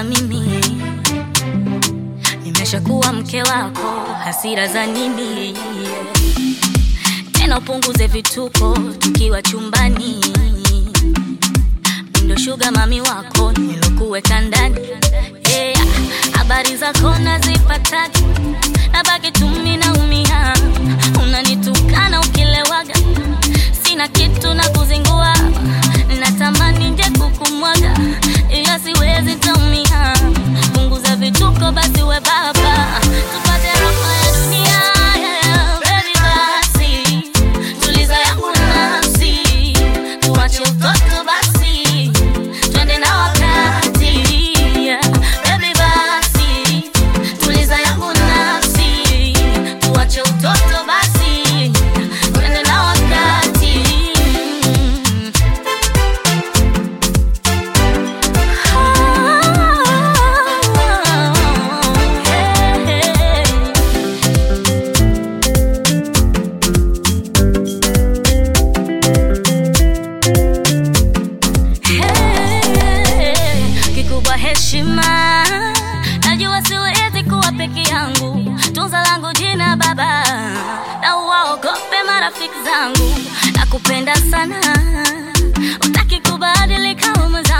na mimi nimeshakuwa mke wako, hasira za nini? Tena upunguze vituko tukiwa chumbani, ndo shuga mami wako nilokuweka ndani. Yeah, habari zako nazipataje? Nabaki tumi naumia, unanitukana ukilewaga, sina kitu na kuzingua, natamani nje kukumwaga, ila siwezi taumia. Punguza vituko basi, we baba, tupate raha ya dunia. Yeah, baby basi, tuliza yangu nafsi, tuache utoto basi, twende na wakati. Yeah, baby basi, tuliza yangu nafsi, tuache utoto basi, twende na wakati. Kikubwa heshima, najua siwezi kuwa peke yangu. Tunza langu jina baba, na uwaogope marafiki zangu. Nakupenda sana, utaki kubadilika ume